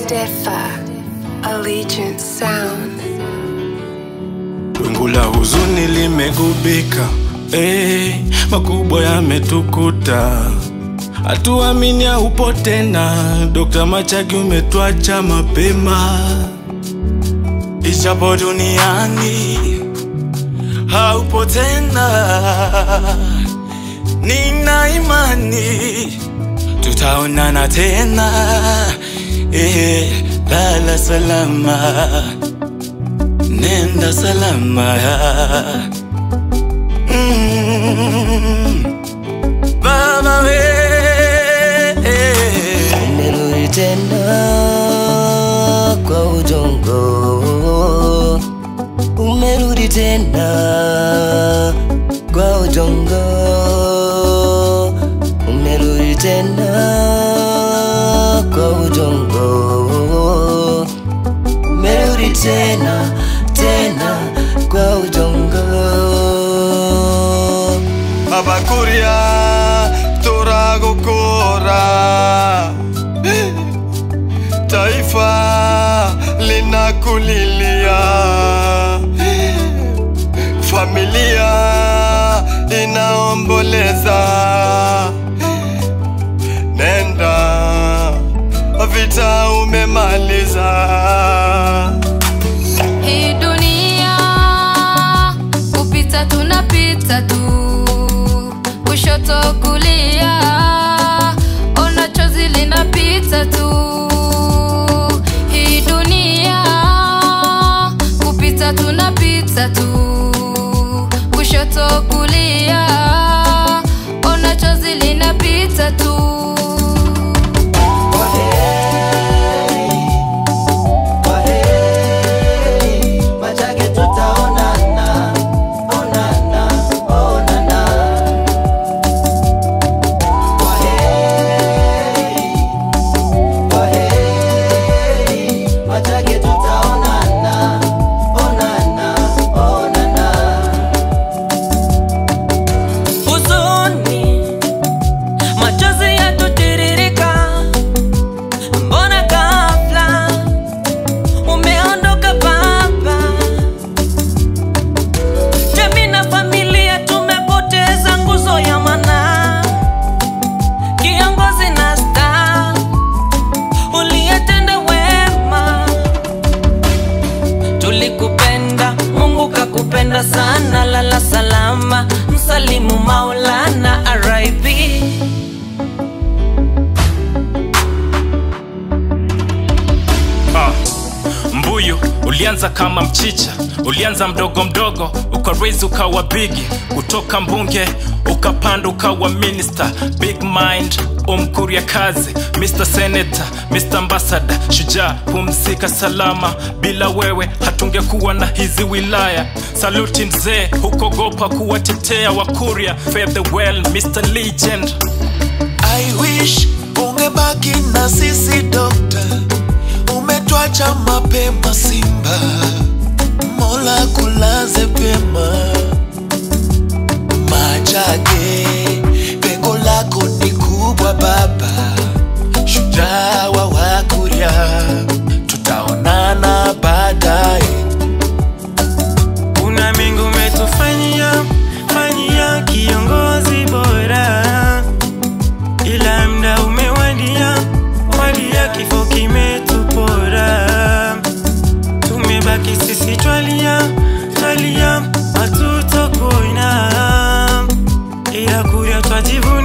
Stefa, Allegiant Sound. Wingu la huzuni limegubika, eh, makubwa yametukuta, hatuamini haupo tena. Dokta Machagi umetwacha mapema, ijapo duniani haupo tena. Nina imani tutaonana tena, eh, lala salama nenda salama mm. Baba we Nimerudi tena kwa udongo, umerudi tena kwa udongo, umerudi tena kwa udongo, umerudi tena tena kwa udongo. abakuria turagukura taifa linakulilia familia inaomboleza nenda vita umemaliza Hii dunia kupita tunapita tu, kushoto kulia, ona chozi linapita tu. Hii dunia kupita tunapita tu, kushoto kulia, ona chozi linapita tu. Machake tutaonana, onana, onana. Kwaheri, kwaheri. Machake tutaonana, onana, onana. huzuni, machozi yatutiririka, mbona ghafla umeondoka baba? Jamii na familia tumepoteza nguzo ya maana, kiongozi na star uliyetenda wema tulikupenda mungu kakupenda sana lala salama msalimu maulana rip Ah, mbuyu ulianza kama mchicha ulianza mdogo mdogo ukarezi ukawa bigi kutoka mbunge ukapanda ukawa minister big mind umkuria kazi mr senator mr ambassador shujaa pumzika salama bila wewe hatungekuwa na hizi wilaya saluti mzee hukogopa kuwatetea wakuria fare the well mr legend I wish ungebaki na sisi dokta, umetwacha mapema Simba, Mola kulaze pema. Machage, pengo lako ni kubwa baba, shujaa wa Wakuria, tutaonana baadaye. una mengi umetufanyia fanyia kiongozi bora ila mda umewadia wadia kifo kimetupora tumebaki sisi twalia twalia hatutokuina ila kuria twajivunia